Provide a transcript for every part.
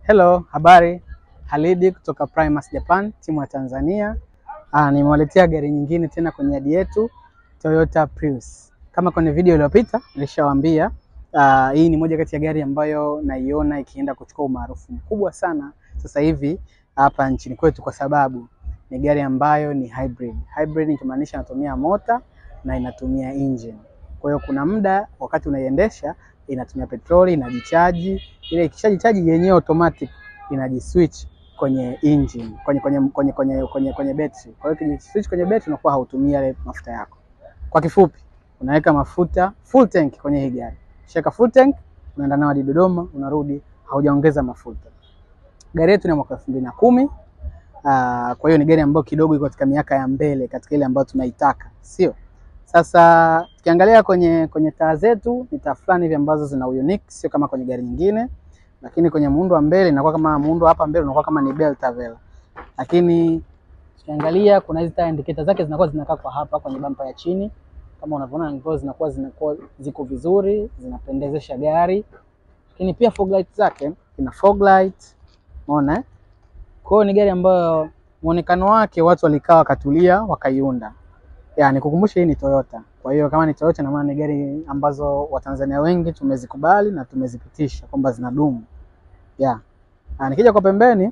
Hello, habari. Halidi kutoka Primus Japan, timu ya Tanzania. Ah, nimewaletea gari nyingine tena kwenye yadi yetu Toyota Prius. Kama kwenye video iliyopita nilishawaambia, ah, hii ni moja kati ya gari ambayo naiona ikienda kuchukua umaarufu mkubwa sana sasa hivi hapa nchini kwetu kwa sababu ni gari ambayo ni hybrid. Hybrid ikimaanisha inatumia mota na inatumia engine. Kwa hiyo kuna muda wakati unaiendesha inatumia petroli, inajichaji, ile ikishajichaji yenyewe automatic inajiswitch kwenye engine, kwenye kwenye kwenye kwenye kwenye, kwenye betri. Kwa hiyo ukijiswitch kwenye betri unakuwa hautumii yale mafuta yako. Kwa kifupi, unaweka mafuta full tank kwenye hii gari. Sheka full tank, unaenda nao hadi Dodoma, unarudi haujaongeza mafuta. Gari yetu ni mwaka elfu mbili na kumi. Uh, kwa hiyo ni gari ambayo kidogo iko katika miaka ya mbele katika ile ambayo tunaitaka, sio? Sasa tukiangalia kwenye kwenye taa zetu ni taa fulani hivi ambazo zina unique, sio kama kwenye gari nyingine, lakini kwenye muundo wa mbele inakuwa kama muundo hapa mbele unakuwa kama ni bell tavela, lakini tukiangalia kuna hizi taa indicator zake zinakuwa zinakaa kwa hapa kwenye bampa ya chini, kama unavyoona ngozi zinakuwa zinakuwa ziko vizuri, zinapendezesha gari, lakini pia fog light zake ina fog light, umeona eh? Kwa hiyo ni gari ambayo muonekano wake watu walikaa wakatulia wakaiunda. Ya, nikukumbusha hii ni Toyota. Kwa hiyo kama ni Toyota na maana ni gari ambazo Watanzania wengi tumezikubali na tumezipitisha kwamba zinadumu. Ya. Ah, nikija kwa pembeni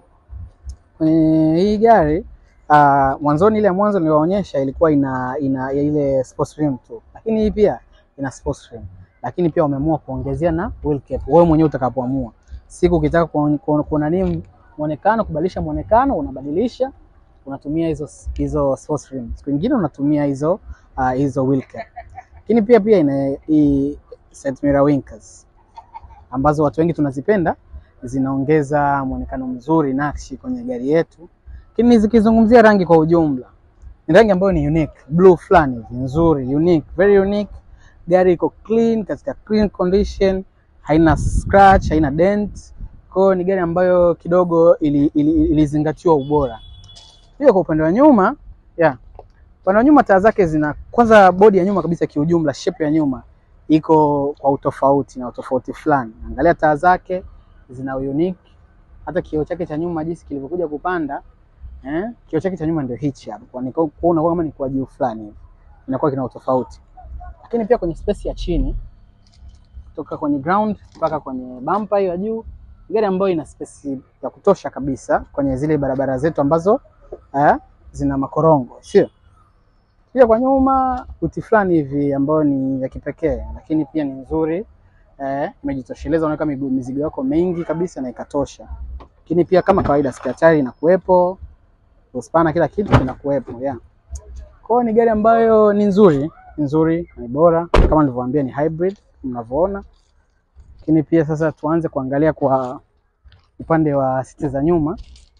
kwenye hii gari ah, mwanzoni ile ya mwanzo niliwaonyesha ilikuwa ina ina ya ile sports rim tu. Lakini hii pia ina sports rim. Lakini pia wameamua kuongezea na wheel cap. Wewe mwenyewe utakapoamua. Siku ukitaka kuona nini muonekano, kubadilisha muonekano unabadilisha unatumia hizo hizo sports rim. Siku nyingine unatumia hizo uh, hizo wheel cap. Lakini pia pia ina hii side mirror winkers ambazo watu wengi tunazipenda, zinaongeza muonekano mzuri nakshi kwenye gari yetu. Lakini zikizungumzia rangi kwa ujumla, ni rangi ambayo ni unique, blue fulani hivi nzuri, unique, very unique. Gari iko clean, katika clean condition, haina scratch, haina dent. Kwa hiyo ni gari ambayo kidogo ilizingatiwa ili, ili ubora hiyo kwa upande wa nyuma yeah. Upande wa nyuma taa zake zina kwanza, bodi ya nyuma kabisa kiujumla, shape ya nyuma iko kwa utofauti na utofauti fulani. Angalia taa zake zina unique, hata kioo chake cha nyuma jinsi kilivyokuja kupanda eh, kioo chake cha nyuma ndio hichi hapa, kwa niko kuona kama ni kwa juu fulani hivi, inakuwa kina utofauti. Lakini pia kwenye space ya chini, kutoka kwenye ground mpaka kwenye bumper hiyo ya juu, gari ambayo ina space ya kutosha kabisa kwenye zile barabara zetu ambazo Eh, zina makorongo sio? Pia kwa nyuma uti fulani hivi ambayo ni ya kipekee, lakini pia ni nzuri eh, imejitosheleza. Unaweka mizigo yako mengi kabisa na ikatosha. Lakini pia kama kawaida spare tire inakuwepo, uspana, kila kitu kinakuwepo yeah. Kwa hiyo ni gari ambayo ni nzuri, nzuri ni bora, kama nilivyowaambia ni hybrid mnavyoona. Lakini pia sasa tuanze kuangalia kwa upande wa siti za nyuma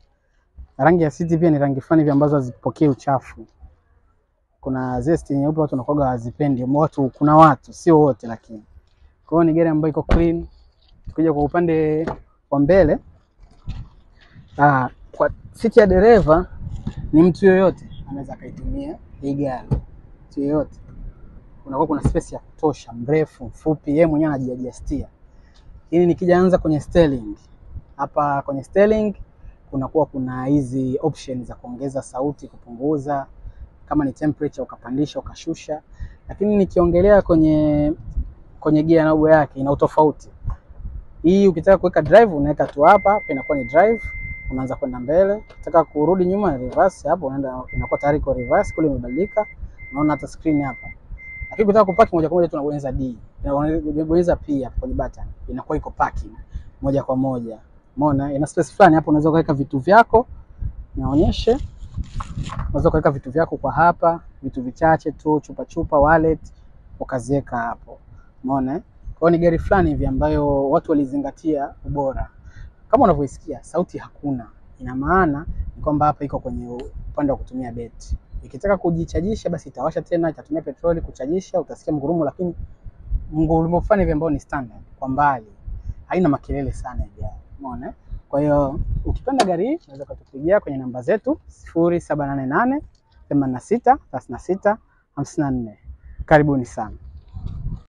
rangi ya siti pia ni rangi fulani hivi ambazo hazipokei uchafu. Kuna zile siti nyeupe watu wanakuwa hawazipendi, watu kuna watu sio wote, lakini kwa hiyo ni gari ambayo iko clean. Tukija kwa upande wa mbele, ah, kwa siti ya dereva ni mtu yoyote anaweza akaitumia hii gari, mtu yoyote. Unakuwa kuna space ya kutosha, mrefu mfupi, yeye mwenyewe anajiadjustia. Hili nikija anza kwenye sterling, hapa kwenye sterling kunakuwa kuna hizi option za kuongeza sauti, kupunguza, kama ni temperature ukapandisha ukashusha. Lakini nikiongelea kwenye kwenye gear knob yake ina utofauti. Hii ukitaka kuweka drive unaweka tu hapa, hapa inakuwa ni drive, unaanza kwenda mbele. Ukitaka kurudi nyuma ni reverse, hapo unaenda inakuwa tayari kwa reverse, kule imebadilika. Unaona hata screen hapa. Lakini ukitaka kupaki moja kwa moja tunabonyeza D. Unabonyeza P hapo kwenye button. Inakuwa iko parking moja kwa moja. Umeona, ina space fulani hapo, unaweza kuweka vitu vyako. Nionyeshe, unaweza kuweka vitu vyako kwa hapa, vitu vichache tu, chupa chupa, wallet ukaziweka hapo. Umeona, kwa hiyo ni gari fulani hivi ambayo watu walizingatia ubora. Kama unavyoisikia sauti hakuna, ina maana ni kwamba hapa iko kwenye upande wa kutumia beti. Ikitaka kujichajisha, basi itawasha tena, itatumia petroli kuchajisha, utasikia mgurumo, lakini mgurumo fulani hivi ambao ni standard kwa mbali, haina makelele sana ya gari. Umeona? Kwa hiyo ukipenda gari hii unaweza kutupigia kwenye namba zetu sifuri saba nane nane themanini na sita thelathini na sita hamsini na nne. Karibuni sana.